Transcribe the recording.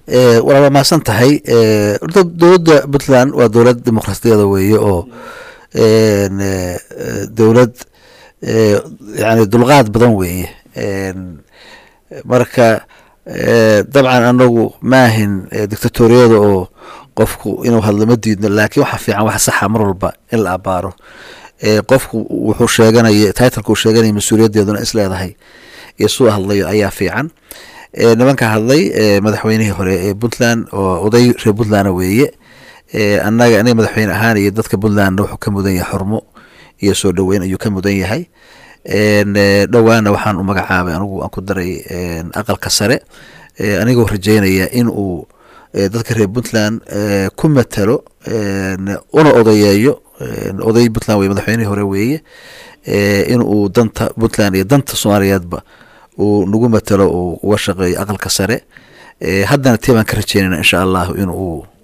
waa mahadsan tahay orta dowladda puntland waa dowlad dimuqraasiyada weeye oo dowlad yani dulqaad badan weeye marka dabcan anagu maahin dictatoriyada oo qofku inuu hadlo ma diidno laakiin waxa fiican wax saxa mar walba in la abaaro qofku wuxuu sheeganaya titleka uu sheeganaya mas-uuliyaddeeduna is leedahay iyo suu hadlayo ayaa fiican nimanka hadlay madaxweynihii hore ee puntland oo oday reer puntlandna weeye annaga aniga madaxweyne ahaan iyo dadka puntlandna wuxuu ka mudan yahay xurmo iyo soo dhoweyn ayuu ka mudan yahay dhowaana waxaan u magacaabay anigu aan ku daray aqalka sare anigoo rajeynaya in uu dadka reer puntland ku matalo una odayeeyo oday puntland wey madaxweynihii hore weeye in uu danta puntland iyo danta soomaaliyeedba uu nagu matalo uu uga shaqeeyo aqalka sare haddana tii baan ka rajeynayna insha allahu in uu